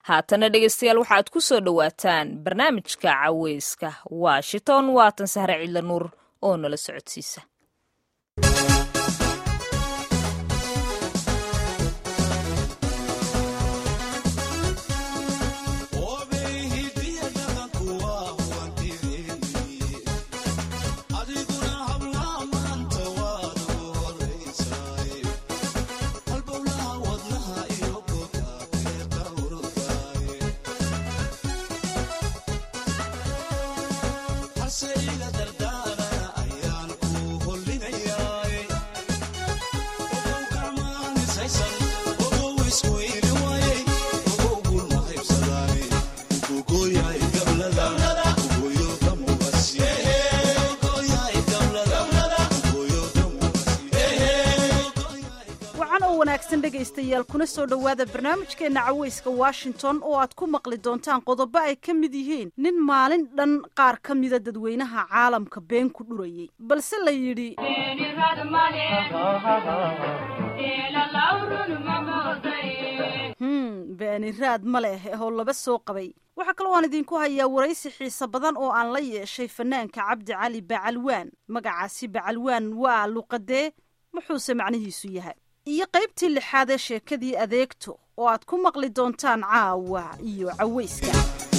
haatana dhegeystayaal waxaad ku soo dhowaataan barnaamijka caweyska washington waatan sahre cidla nuur oo nala socodsiisa dhegaystayaal kuna soo dhowaada barnaamijkeenna caweyska washington oo aad ku maqli doontaan qodobo ay ka mid yihiin nin maalin dhan qaar ka mida dadweynaha caalamka been ku dhurayay balse la yidhi hm beeniraad ma leh oo laba soo qabay waxaa kaloo aan idinku hayaa waraysi xiise badan oo aan la yeeshay fanaanka cabdi cali bacalwaan magacaasi bacalwaan waa luqadee muxuuse macnihiisu yahay iyo qaybtii lixaad ee sheekadii adeegto oo aad ku maqli doontaan caawa iyo caweyska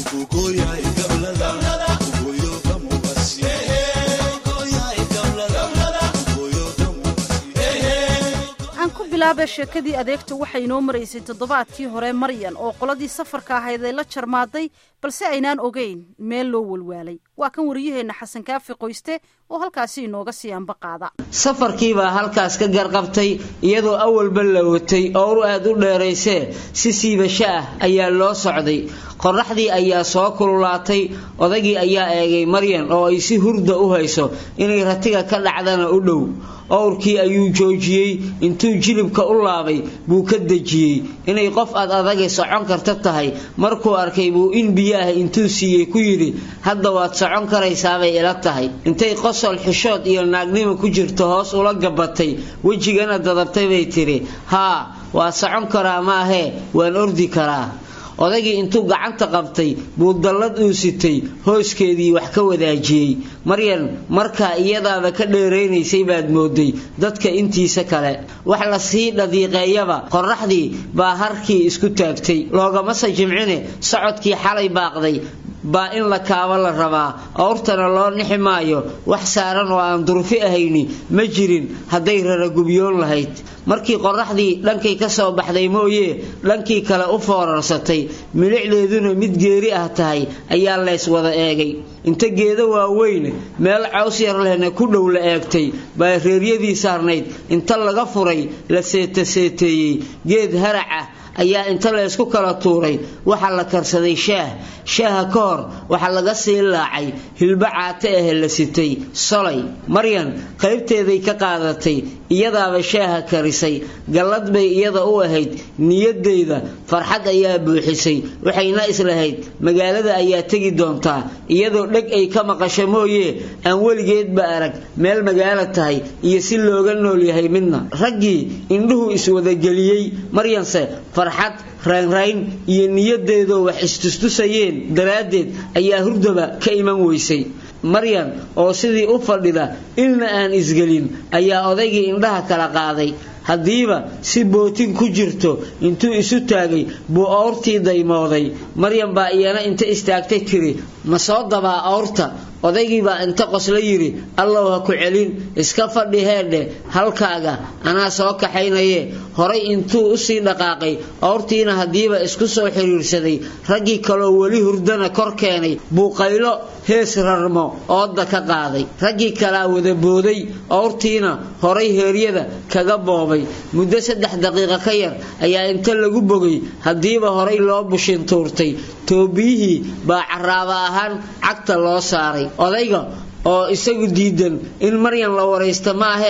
aan ku bilaaba sheekadii adeegto waxay inoo maraysay toddobaadkii hore maryan oo qoladii safarka ahayd ay la jarmaaday balse aynaan ogeyn meel loo walwaalay waa kan wariyaheenna xasan kaafi qoyste oo halkaasi inooga sii anba qaada safarkiibaa halkaas ka garqabtay iyadoo awalba la watay oo ur aad u dheeraysee si siibasho ah ayaa loo socday qorraxdii ayaa soo kululaatay odagii ayaa eegay maryan oo ay si hurda u hayso inay ratiga ka dhacdana u dhow owrkii ayuu joojiyey intuu jilibka u laabay buu ka dejiyey inay qof ad adagay socon karta tahay markuu arkay buu in biyo ah intuu siiyey ku yidhi hadda waad socon karaysaabay ila tahay intay qosol xishood iyo naagnimo ku jirto hoos ula gabatay wejigana dadabtay bay tidhi haa waa socon karaa maahee waan ordi karaa odagii intuu gacanta qabtay buu dallad uu sitay hooskeedii wax ka wadaajiyey maryan markaa iyadaaba ka dheeraynaysay baad mooday dadka intiisa kale wax la sii dhadiiqeeyaba qorraxdii baa harkii isku taagtay loogamase jimcine socodkii xalay baaqday baa in la kaabo la rabaa owrtana loo nixi maayo wax saaran oo aan durfi ahayni ma jirin hadday raragubyoon lahayd markii qorraxdii dhankay ka soo baxday mooyee dhankii kale u foorarsatay milicdeeduna mid geeri ah tahay ayaa leys wada eegay inta geedo waaweyn meel caws yar lehna ku dhow la eegtay baa reeryadii saarnayd inta laga furay la seetaseeteeyey geed harac ah ayaa inta laysku kala tuuray waxaa la karsaday shaah shaaha ka hor waxaa laga sii laacay hilbo caate ahe la sitay solay maryan qaybteeday ka qaadatay iyadaaba shaaha karisay gallad bay iyada u ahayd niyadeyda farxad ayaa buuxisay waxayna islahayd magaalada ayaa tegi doontaa iyadoo dheg ay ka maqasho mooyee aan weligeedba arag meel magaalo tahay iyo si looga nool yahay midna raggii indhuhu iswadageliyey maryanse farxad raynrayn iyo niyadeedoo wax istustusayeen daraaddeed ayaa hurdaba ka iman weysay maryan oo sidii u fadhida ilna aan isgelin ayaa odaygii indhaha kala qaaday haddiiba si bootin ku jirto intuu isu taagay buu owrtii daymooday maryan baa iyana inta istaagtay tiri ma soo dabaa owrta odaygiibaa inta qosla yidhi allow ha ku celin iska fadhi heedhe halkaaga anaa soo kaxaynaye horay intuu usii dhaqaaqay owrtiina haddiiba isku soo xiriirsaday raggii kaloo weli hurdana kor keenay buu qaylo hees rarmo ooda ka qaaday raggii kalaa wada booday owrtiina horay heeryada kaga boobay muddo saddex daqiiqo ka yar ayaa inta lagu bogay haddiiba horay loo bushin tuurtay toobiyihii baa caraaba ahaan cagta loo saaray odayga oo isagu diidan in maryan la waraysta maahee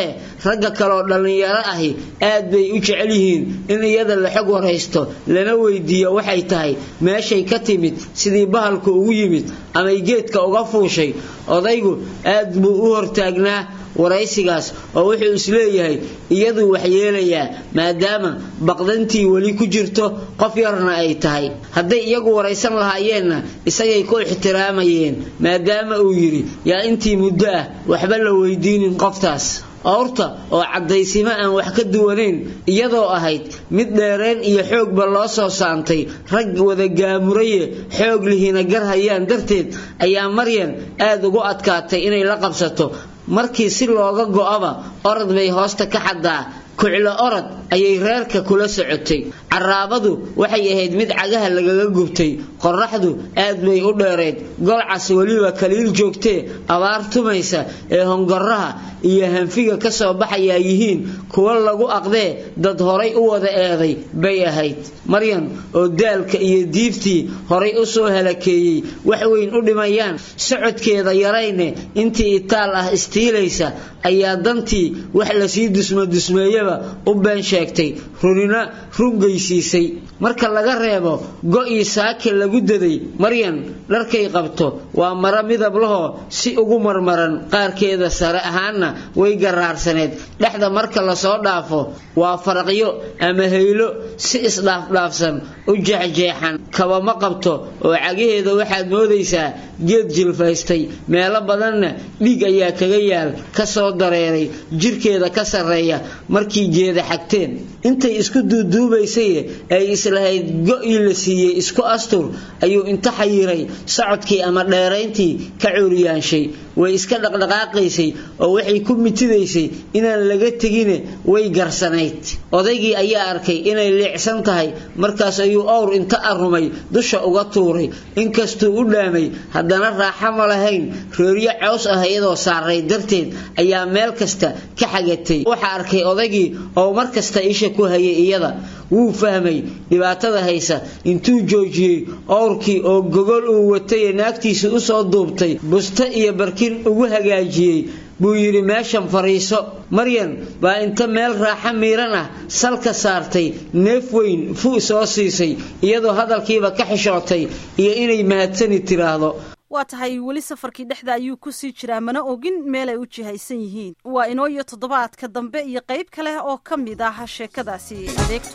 ragga kaleoo dhallinyaro ahi aad bay u jecel yihiin in iyada la xog waraysto lana weydiiyo waxay tahay meeshay ka timid sidii bahalku ugu yimid amay geedka uga fuushay odaygu aad buu u hortaagnaa waraysigaas oo wuxuu isleeyahay iyaduu waxyeelayaa maadaama baqdantii weli ku jirto qof yarna ay tahay hadday iyagu waraysan lahaayeenna isagay ku ixtiraamayeen maadaama uu yidhi yaa intii muddo ah waxba la weydiinin qoftaas owrta oo caddaysimo aan wax ka duwanayn iyadoo ahayd mid dheereen iyo xoogba loo soo saantay rag wada gaamuraye xoog lihina gar hayaan darteed ayaa maryan aad ugu adkaatay inay la qabsato markii si looga go'aba orod bay hoosta ka xaddaa kuclo orod ayay reerka kula socotay caraabadu waxay ahayd mid cagaha lagaga gubtay qorraxdu aad bay u dheerayd golcas weliba kaliil joogtee abaar tumaysa ee hongoraha iyo hanfiga ka soo baxayaa yihiin kuwa lagu aqdee dad horay u wada eeday bay ahayd maryan oo daalka iyo diiftii horay u soo halakeeyey wax weyn u dhimayaan socodkeeda yarayne intii itaal ah istiilaysa ayaa dantii wax lasii dusmadusmeeyaba u been sheegtay runina rungaysiisay marka laga reebo go'ii saake lagu daday maryan dharkay qabto waa maro midab lahoo si ugu marmaran qaarkeeda sare ahaanna way garaarsaneed dhexda marka lasoo dhaafo waa faraqyo ama haylo si isdhaafdhaafsan u jeexjeexan kaba ma qabto oo cagaheeda waxaad moodaysaa geed jilfaystay meelo badanna dhiig ayaa kaga yaal ka soo dareeray jirkeeda ka sarreeya markii geeda xagteen intay isku duuduubaysaye ay islahayd go'ii la siiyey isku astur ayuu inta xayiray socodkii ama dheerayntii ka cuuriyaanshay way iska dhaqdhaqaaqaysay oo waxay ku mitidaysay inaan laga tegine way garsanayd odaygii ayaa arkay inay liicsan tahay markaas ayuu owr inta arrumay dusha uga tuuray inkastuu u dhaamay haddana raaxa ma lahayn reeryo cows ah iyadoo saaray darteed ayaa meel kasta ka xagatay waxaa arkay odaygii oo mar kasta isha ku hayay iyada wuu fahmay dhibaatada haysa intuu joojiyey owrkii oo gogol uu watay ee naagtiisa usoo duubtay busto iyo barkin ugu hagaajiyey buu yidhi meeshan fadhiiso maryan baa inta meel raaxa miiran ah salka saartay neef weyn fu soo siisay iyadoo hadalkiiba ka xishootay iyo inay mahadsani tiraahdo waa tahay weli safarkii dhexda ayuu ku sii jiraa mana ogin meelay u jihaysan yihiin waa inoo iyo toddobaadka dambe iyo qayb kale oo ka mid ah sheekadaasi adeegto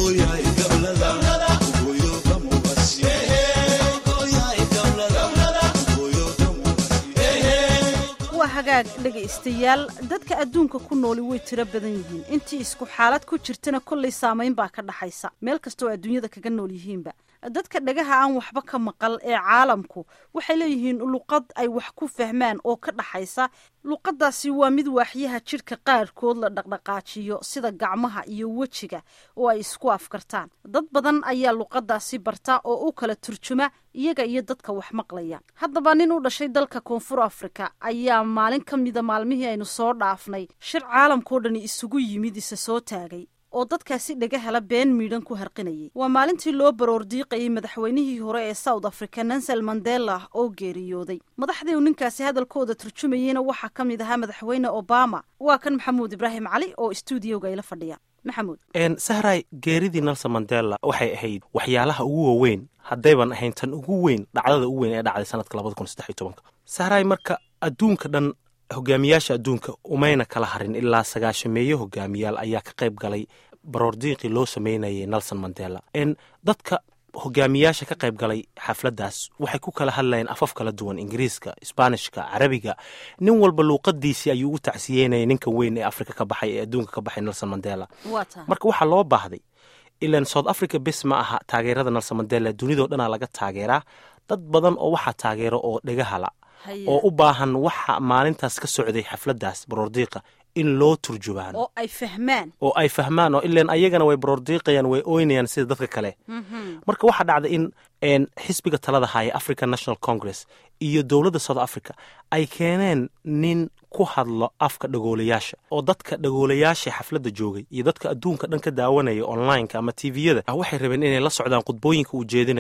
waa hagaag dhegaystayaal dadka adduunka ku nooli way tiro badan yihiin intii isku xaalad ku jirtana kollay saamayn baa ka dhaxaysa meel kastoo adduunyada kaga nool yihiinba dadka dhagaha aan waxba ka maqal ee caalamku waxay leeyihiin luqad ay wax ku fahmaan oo ka dhaxaysa luqadaasi waa mid waaxyaha jidhka qaarkood la dhaqdhaqaajiyo sida gacmaha iyo wejiga oo ay isku afkartaan dad badan ayaa luqadaasi barta oo u kala turjuma iyaga iyo dadka wax maqlaya haddaba nin u dhashay dalka koonfur afrika ayaa maalin ka mida maalmihii aynu soo dhaafnay shir caalamkao dhani isugu yimid isa soo taagay oo dadkaasi dhagahala been miidhan ku harqinayay waa maalintii loo baroordiiqayay madaxweynihii hore ee south africa nansel mandela oo geeriyooday madaxdii uu ninkaasi hadalkooda turjumayeyna waxaa ka mid ahaa madaxweyne obama waa kan maxamuud ibraahim cali oo stuudioga ila fadhiya maxamuud sahray geeridii nelson mandela waxay ahayd waxyaalaha ugu waaweyn haddayban ahayn tan ugu weyn dhacdada ugu weyn ee dhacday sanadka labada kun saddex iyo tobanka sahray marka adduunka dhan hogaamiyaasha adduunka umayna kala harin ilaa sagaashameeye hogaamiyaal ayaa ka qayb galay baroordiiqii loo sameynayay nelson mandela dadka hogaamiyaasha ka qayb galay xafladdaas waxay ku kala hadlayeen afaf kala duwan ingiriiska isbaanishka carabiga nin walba luuqadiisii ayuu ugu tacsiyeynayay ninkan weyn ee afrika ka baxay ee adduunka ka baxay nelson mandela marka waxaa loo baahday ilan south africa bes ma aha taageerada nelson mandela dunidao dhanaa laga taageeraa dad badan oo waxaa taageero oo dhegahala oo u baahan waxa maalintaas ka socday xafladdaas baroordiiqa in loo turjubaan oo ay fahmaan oo ay fahmaan oo ilan ayagana way baroordiiqayaan way oynayaan sida dadka kale marka waxaa dhacday in xisbiga talada haya african national congress iyo dowladda south africa ay keeneen nin ku hadlo afka dhagoolayaasha oo dadka dhagoolayaasha xafladda joogay iyo dadka adduunka dhan ka daawanaya onlineka ama tviyada waxay rabeen inay la socdaan khudbooyinka uu jeedinayaan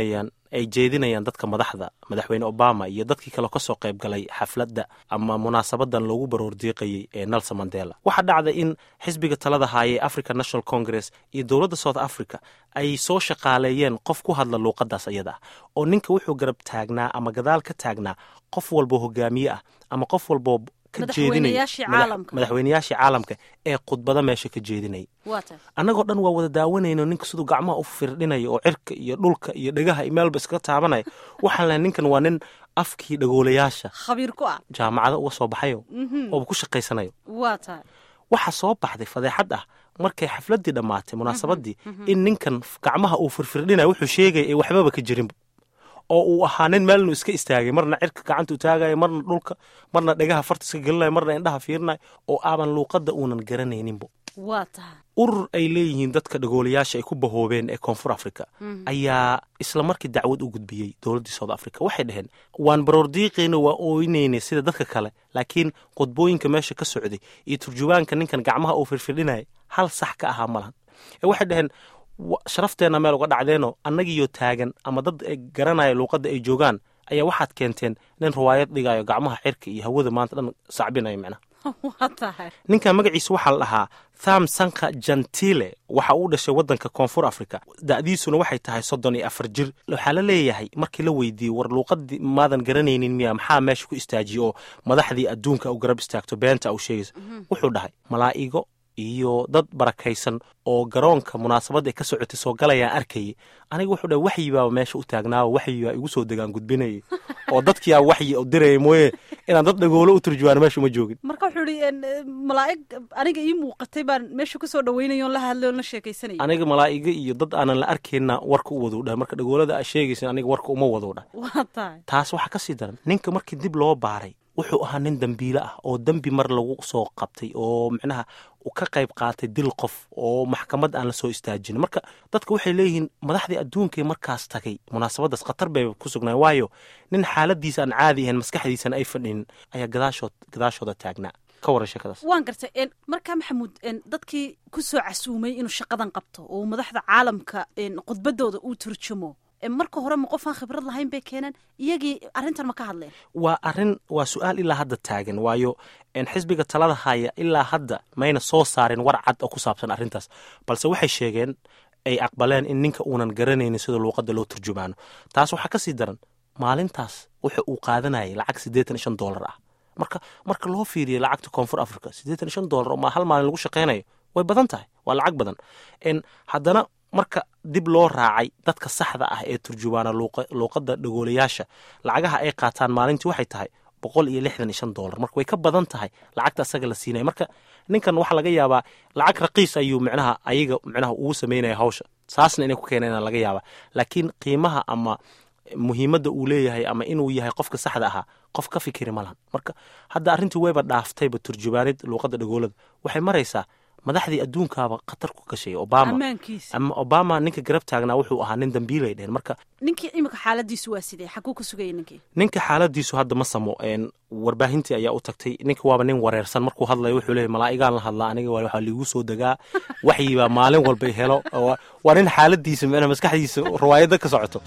ay jeedinayaan dadka madaxda madaxweyne obama iyo dadkii kale kasoo qayb galay xafladda ama munaasabadan loogu baroordiiqayay ee nelson mandela waxaa dhacday in xisbiga talada haayee african national congress iyo dowladda south africa ay soo shaqaaleeyeen qof ku hadla luuqadaas ayada ah oo ninka wuxuu garab taagnaa ama gadaal ka taagnaa qof walbo hogaamiye ah ama qof walbo ka Madaxweynayaashii jeedinaya caalamka. madaxweynayaashii caalamka ee khudbada meesha ka jeedinaya waa tahay annagoo dhan waa wada daawanayno ninka siduu gacmaha u firdhinayo oo cirka iyo dhulka iyo dhegaha iyo meelba iskaga taabanaya waxaan lahay ninkan waa nin afkii dhagoolayaasha khabiir ku ah jaamacada uga soo baxayo ooba ku shaqaysanayo waa tahay waxaa soo baxday fadeexad ah markay xafladii dhammaatay munaasabadii in ninkan gacmaha uu firfirdhinayo wuxuu sheegaya ee waxbaba ka jirinba oo uu ahaa nin meel inuu iska istaagay marna cirka gacanta u taagayo marna dhulka marna dhegaha farta iska gelinayo marna indhaha fiirinayo oo aaban luuqadda uunan garanayninbo waa tahay urur ay leeyihiin dadka dhagoolayaasha ay ku bahoobeen ee koonfur africa ayaa isla markii dacwad u gudbiyey dowladdii south africa waxay dhaheen waan baroordiiqayna waa ooynaynay sida dadka kale laakiin qodbooyinka meesha ka socday iyo turjubaanka ninkan gacmaha uu firfirdhinaya hal sax ka ahaa malahan ee waxay dhaheen wa- sharafteenna meel uga dhacdeenoo annagiyo taagan ama dad ay garanaya luuqadda ay joogaan ayaa waxaad keenteen nin riwaayad dhigayo gacmaha cirka iyo hawada maanta dhan sacbinayo micnaha waa tahay ninka magaciisa waxaa la dhahaa tham sanka jantile waxa uu dhashay wadanka koonfur africa da'diisuna waxay tahay soddon iyo afar jir waxaa la leeyahay markii la weydiiyey war luuqadii maadan garanaynin miya maxaa meesha ku istaajiye oo madaxdii adduunka u garab istaagto beenta u sheegaysa wuxuu dhahay malaa'igo iyo dad barakaysan oo garoonka munaasabadda ay ka socotay soo galayaan arkayay aniga wuxuu dhahay waxyi baaba meesha u taagnaawo waxyi baa igu soo degaan gudbinayay oo dadkiyaa waxyi u diraya mooye inaan dad dhagoolo u turjubaano meesha uma joogin marka wuxuu ihi en, eh, malaa'ig aniga ii muuqatay baan meesha kusoo dhaweynaya oon la hadlay oon la sheekaysanaya aniga malaa'iga iyo dad aanan la arkayna warka u waduu dhahay marka dhagoolada aa sheegaysa aniga warka uma waduu dhahay waa tahay taas waxaa ka sii daran ninka markii dib loo baaray wuxuu ahaa nin dembiile ah oo dembi mar lagu soo qabtay oo micnaha uu ka qayb qaatay dil qof oo maxkamad aan la soo istaajin marka dadka waxay leeyihiin madaxdii adduunkay markaas tagay munaasabadaas khatar bay ku sugnaan waayo nin xaaladiisa aan caadi ahayn maskaxdiisana ay fadhinin ayaa gadaashood gadaashooda taagnaa ka waran sheekadaas waan gartay en, markaa maxamuud en, dadkii ku soo casuumay inuu shaqadan qabto oo madaxda caalamka en, khudbadooda uu turjumo en, marka hore ma qof aan khibrad lahayn bay keeneen iyagii arrintan ma ka hadleen waa arrin waa su-aal ilaa hadda taagan waayo en, xisbiga talada haya ilaa hadda mayna soo saarin war cad oo ku saabsan arrintaas balse waxay sheegeen ay aqbaleen in ninka uunan garanaynin sida luuqadda loo turjumaano taas waxaa ka sii daran maalintaas wuxa uu qaadanayay lacag siddeetan iyo shan doolar ah marka marka loo fiiriyo lacagta koonfur africa siddeetan iyo shan doolar oo ma hal maalin lagu shaqaynayo way badan tahay waa lacag badan en haddana marka dib loo raacay dadka saxda ah ee turjubaana luuqa- luuqadda dhagoolayaasha lacagaha ay qaataan maalintii waxay tahay boqol iyo lixdan iyo shan doolar marka way ka badan tahay lacagta asaga la siinaya marka ninkan waxaa laga yaabaa lacag raqiis ayuu micnaha ayaga micnaha ugu sameynaya hawsha saasna inay ku keeneen laga yaabaa laakiin qiimaha ama muhiimadda uu leeyahay ama inuu yahay qofka saxda ahaa qof ka fikiri ma lahan marka hadda arrintii wayba dhaaftayba turjubaanid luuqadda dhagoolada waxay maraysaa madaxdii adduunkaaba khatar ku gashay obama ammaankiisa ama obama ninka garab taagnaa wuxuu ahaa nin dambiilay dheheen marka ninkii imika xaaladiisu waa sidee xaguu ka sugayay ninkii ninka xaaladiisu hadda ma samo een, warbaahintii ayaa u tagtay ninka waaba nin wareersan markuu hadlayo wuxuu leeyahy malaa'igaan la hadlaa aniga waa- waxaa liigu soo degaa waxyibaa maalin walba i helo oo waa nin xaaladiisa micnaha maskaxdiisa riwaayadda ka socoto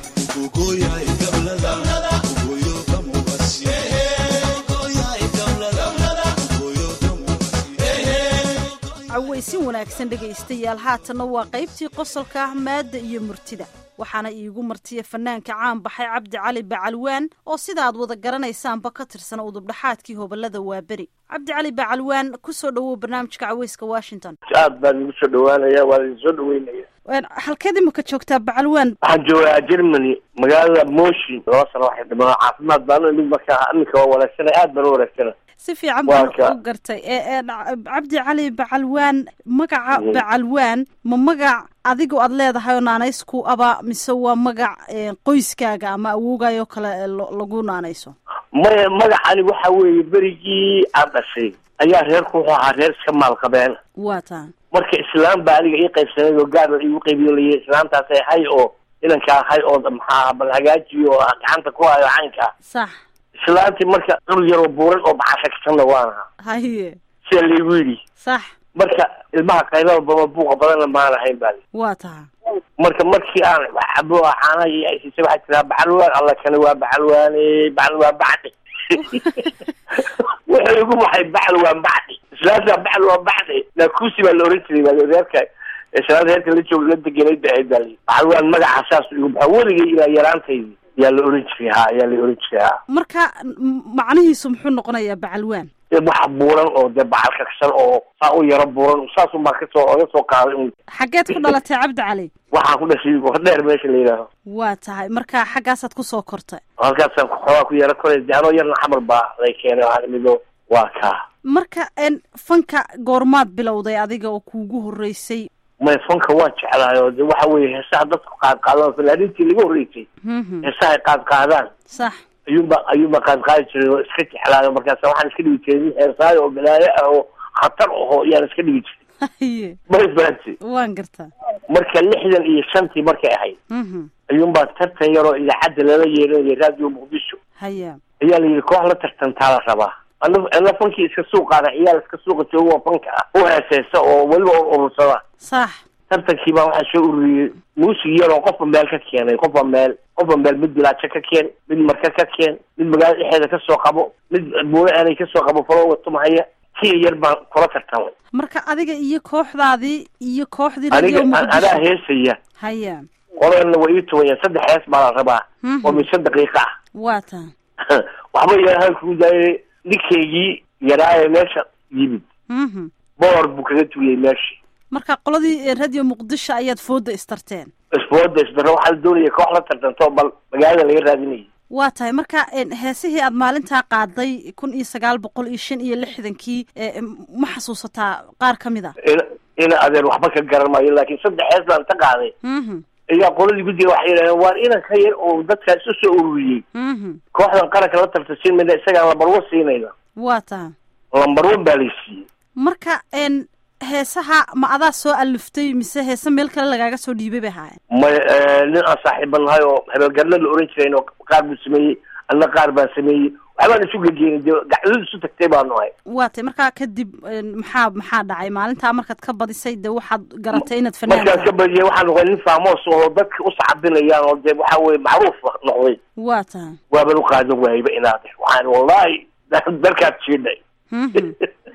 cawaysin wanaagsan dhegaystayaal haatanna waa qaybtii qosolka ah maadda iyo murtida waxaana iigu martiya fanaanka caan baxay cabdi cali bacalwaan oo sida aad wada garanaysaanba ka tirsan udubdhaxaadkii hobolada waaberi cabdi cali bacalwaan kusoo dhowow barnaamijka cawayska washington aad baan igu soo dhawaanaya waa idin soo dhaweynaya halkeed imika joogtaa bacalwaan waxaan joogaa germany magaalada moshin laba sano waxay dhimaa caafimaad baan mid markaa iminka waa wanaagsanay aad baan u wanaagsanay si fiican Waa baan ka- u gartay ee ee, cabdi cali bacalwaan magaca bacalwaan ma magac adigu aad leedahay oo naanaysku aba mise waa magac ee, qoyskaaga ama awoogaayoo kale ee lo- lagu naanayso maya magacani waxa weeye berigii aan dhashay ayaa reerku wuxuu ahaa reer iska maal qabeen waa taa marka islaam baa aniga ii qaybsanayd oo gaar baa iigu qaybiyo layii islaamtaasay hay oo inankaa hay oo maxaa bal hagaajiyo oo gacanta ku hayo caynka sax islaantii marka dhul yaroo buuran oo baxashagsanna waan ahaa haye sida laygu yidhi sax marka ilmaha qaylada baba buuqa badanna maan ahayn baa li waa taa marka markii aan cabo caanaha iyo ay siisay waxaa tiraa bacalwaan alla kani waa bacalwaane bacal waa bacdi wuxuu igu baxay bacal waa bacdi islaanta bacal waa bacdi naakuusi baa la oran jiray baa reerka islaanta reerka la joog la degenay ba ahayd baa lii bacalwaan magaca saas igu baxo weligay ilaa yaraantaydi yaa la oran jiray ha yaa la oran jiray ha marka m- macnihiisu muxuu noqonayaa bacalwaan dee waxa buuran oo dee bacal kaksan oo saa u yaro buuran saasun baa kasoo oga soo qaaday un xaggeed ku dhalatay cabdi cali waxaan ku dhashay hordheer meesha la yidhaaho waa tahay marka xaggaasaad kusoo kortay halkaasaan xoogaa ku yaro koray de anoo yarna xamar baa lay keenay waxaan imido waa kaa marka n fanka goormaad bilowday adiga oo kuugu horreysay may fanka waan jeclahay oo de waxa weeye heesaha dadku qaad qaadaan fanaaniintii laga horreysay Mhm. heesaha ay qaad qaadaan sax ayuunba ayuunba qaad qaadi jiray oo iska jeclaayo markaasa waxaan iska dhigi jiray nin heesaayo oo balaayo ah oo khatar aho yaan iska dhigi jiray haye ma isbahanti waan gartaa marka lixdan iyo shantii markay ahayd Mhm. ayuunbaa tartan yaroo idaacadda lala yeeranayay raadiyo muqdisho haya ayaa la yidhi koox la tartantaa la rabaa ana ana fankii iska suuqaada ciyaal iska suuqa jooga oo fanka ah u heeseysa oo weliba u urursada sax tartankii baa waxaa soo ururiyey muusig yaroo qofba meel ka keenay qofba meel qofba meel mid bilaajo ka keen mid marka ka keen mid magaalada dhexeeda ka soo qabo mid buuro aanay ka soo qabo falo watumahaya kii yar baan kula tartamay marka adiga iyo kooxdaadii iyo kooxdii aniga radio an- anaa muqdisho heesaya haya qolalna waa ii tuwayaan saddex hees baa la rabaa Mhm. oo mise daqiiqa ah waa tahay waxba yarahaan kugu daayay ninkaygii yaraaye meesha yimid Mhm. boor buu kaga tuuyey meeshii marka qoladii radio muqdisho ayaad fooda istarteen isbooda isdaro waxaa la doonaya koox la tartanto bal magaalada laga raadinayay waa tahay marka n heesihii aad maalintaa qaaday kun iyo sagaal boqol iyo shan iyo lixdankii e, m- ma xasuusataa qaar ka mid a ina ina adeer waxba ka garan maayo laakiin saddex hees baan ka qaaday Mhm. ayaa qoladii guddiga waxay yidhahdeen waan inan ka yar oo dadkaa isu soo ururiyey Mhm. kooxdan qaranka la tartansiin mayna isagaan lambar one siinayna waa tahay lambar one baa lay siiyey marka n heesaha ma adaa soo aliftay mise heese meel kale lagaaga soo dhiibay bay ahaayeen may nin aan saaxiiba nahay oo hebelgarna la oran jirayn oo qaar buu sameeyey anna qaar baan sameeyey waxbaan isu gegeenay dee gacdadu isu tagtay baanu ahay waa tahay markaa kadib n maxaa maxaa dhacay maalintaa markaad ka badisay dee waxaad garatay inaad fanaan markaan ka tahay. badiyay waxaan noqday nin faamoos oo dadka u sacabinayaan oo dee waxa weye macruuf noqday waa tahay waaban u qaadan waayba inaad waxaan wallahi dalkaad jiidhay Mhm.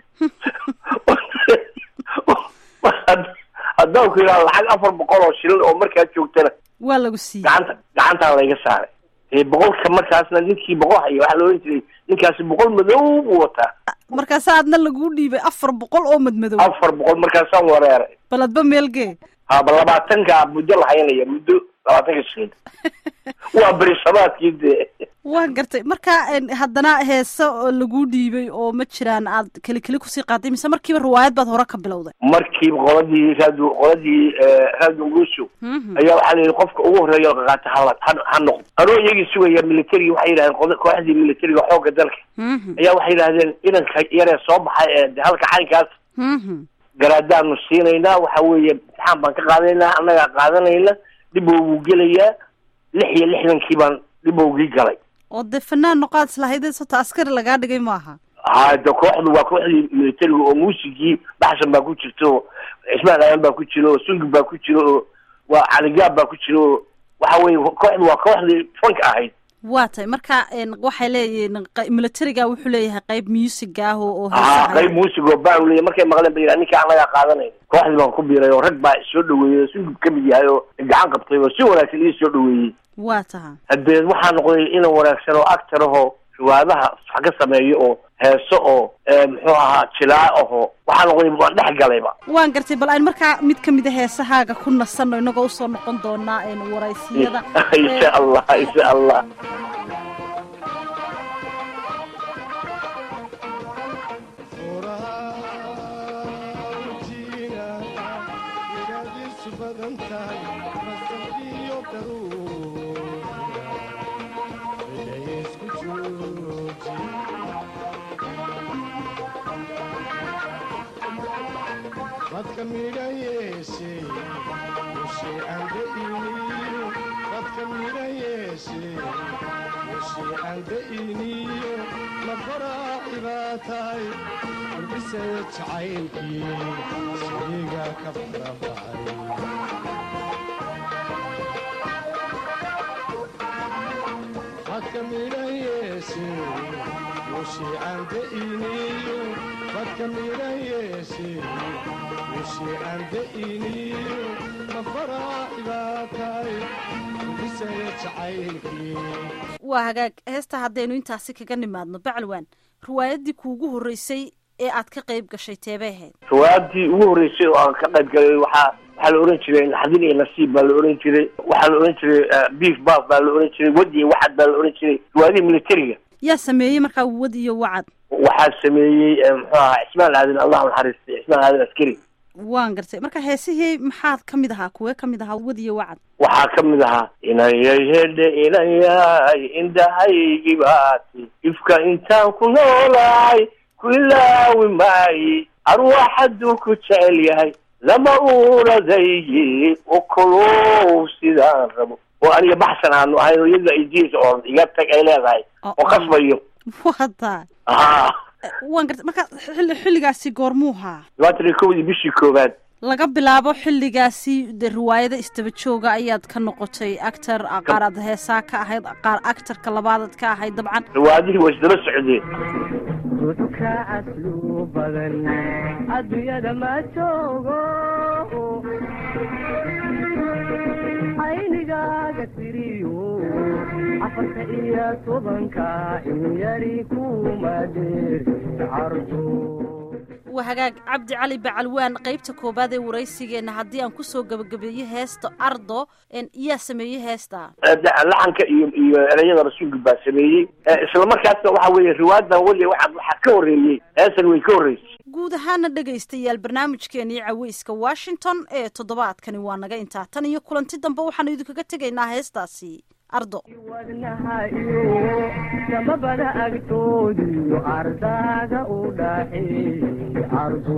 haddaan ku yidhaha lacag afar boqol oo shilin oo markaa joogtana waa lagu siiyey gacanta gacantaa layga saaray ee boqolka markaasna ninkii boqol haya waxaa la ohan jiray ninkaasi boqol madow buu wataa markaasa aadna laguu dhiibay afar boqol oo madmadow afar boqol markaasaan wareeray baladba meelgee haba labaatanka muddo la haynaya muddo labaatanka shilin waa berisamaadkii dee waan gartay marka n haddana heese oo laguu dhiibay oo ma jiraan aad keli keli kusii qaaday mise markiiba riwaayad baad hore ka bilowday markiiba qoladii raadu qoladii raadu ngushu Mhm. ayaa waxaa la yidhi qofka ugu horreeya oo qaqaata hala ha ha noqdo anoo iyagii sugaya militariga waxay yidhahdeen qoda- kooxdii militariga xoogga dalka Mhm. ayaa waxay yidhahdeen inanka yaree soo baxay ee de halka caynkaas Mhm. garaadaanu siinaynaa waxa weeye imtixaan baan ka qaadanaynaa annagaa qaadanayna dhibowguu gelayaa lix iyo lixdankii baan dhibowgii galay oo dee fanaan noqaad islahaydee sota askari lagaa dhigay maaha ha de kooxdu waa kooxdii militariga oo muusigii baxsan baa ku jirta oo cismaan aayan baa ku jira oo sungib baa ku jira oo waa caligaab baa ku jira oo waxa weye kooxdu waa kooxdii fanka ahayd waa tahay marka n waxay leeyihiin q- militariga wuxuu leeyahay qayb music ah oo oo ha heesaha qayb muusig oo baan leeya markay maqleen ba yidhaha ninka annagaa qaadanayna kooxdii baan ku biiray oo rag baa soo dhaweeyey oo sungib ka mid yahay oo gacan qabtay oo si wanaagsan ii soo dhaweeyey waa tahay haddee waxaa noqday inan wanaagsan oo actor ahoo riwaadaha wax ka sameeyo oo heeso oo eh, muxuu ahaa jilaa ahoo waxaa noqday waan dhex galayba waan gartay bal aan markaa mid ka mid a heesahaaga ku nasanno inagoo usoo noqon doonaa n waraysiyada insha allah insha allah dadka midha yeeshe mushe ande iniyo dadka midha yeeshe mushe ande iniyo lafaraaci baa tahay kordhisaya jacaylkii shayga ka farabaxay dadka midha yeeshe wishii aan da'iniyo dadka midha yeeshe wishii aan da'iniyo mafaraa'igaa tahay bisaya jacaylkii waa hagaag heesta haddaynu intaasi kaga nimaadno bacalwaan riwaayaddii kuugu horreysay ee aad ka qayb gashay teebay ahayd riwaayadii ugu horreysay oo aan ka qayb galay waxaa waxaa la ohan jiray naxdin iyo nasiib baa la ohan jiray waxaa la ohan jiray beef baaf baa la ohan jiray wad iyo waxad baa la ohan jiray riwaayadii militariga yaa sameeyey markaa wad iyo wacad waxaa sameeyey muxuu ahaa cismaan aadan allah naxariistay cismaan aadan askari waan gartay marka heesihii maxaad ka mid ahaa kuwee ka mid ahaa wad iyo wacad waxaa ka mid ahaa inayay hedhe inayay indhahaygi baati ifka intaan ku noolahay ku ilaawi maayi arwaaxaduu ku jecel yahay lama uuradaygi okolow sidaan rabo oo aniga baxsan aanu ahayn oo iyada ay diisa oo iga tag ay leedahay oo qasbayo wada haa waan gartay marka xilli xilligaasi goormuu haa labaatan iyo kowdii bishii koowaad laga bilaabo xilligaasi de riwaayada istaba jooga ayaad ka noqotay actor qaar aad heesaa ka ahayd qaar actarka labaadaad ka ahayd dabcan riwaayadihii waa isdaba socdeen duxka aslu badan adduunyada ma joogo aynigaaga tiriyo afarta iyo tobanka in yari kuma dheer cardo waa hagaag cabdi cali bacalwaan qaybta koobaad ee waraysigeenna haddii aan kusoo gebagabeeyo heesta ardo yaa sameeyey heesta laxanka iyo iyo ereyada rasuulka baa sameeyey isla markaasna waxa weeye riwaayadan weli waxa waxaa ka horreeyey heesan way ka horreysay guud ahaana dhegaystayaal barnaamijkeenii caweyska washington ee toddobaadkani waa naga intaa tan iyo kulanti dambe waxaanu idinkaga tegaynaa heestaasi ardo wadnaha iyo samabada agtoodiyo ardaaga u dhaxeey ardo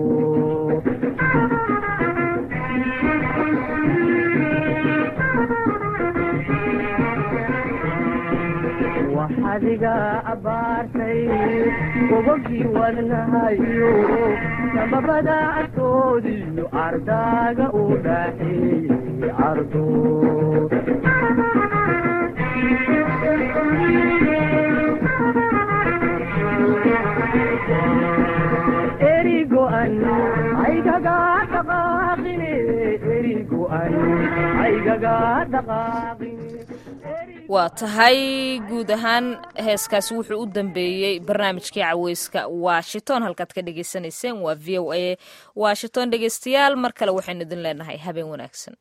waxadiga abaartay gobogii wadnaha iyo samabada agtoodiyo ardaaga u dhaxeey ardo erigo'an aygaga dhaqaaqine erigo'an aygaga dhaqaaqine waa tahay guud ahaan heeskaasi wuxuu u dambeeyey barnaamijkii caweyska washington halkaad ka dhagaysanayseen waa v o a washington dhegeystayaal mar kale waxaynu idin leenahay habeen wanaagsan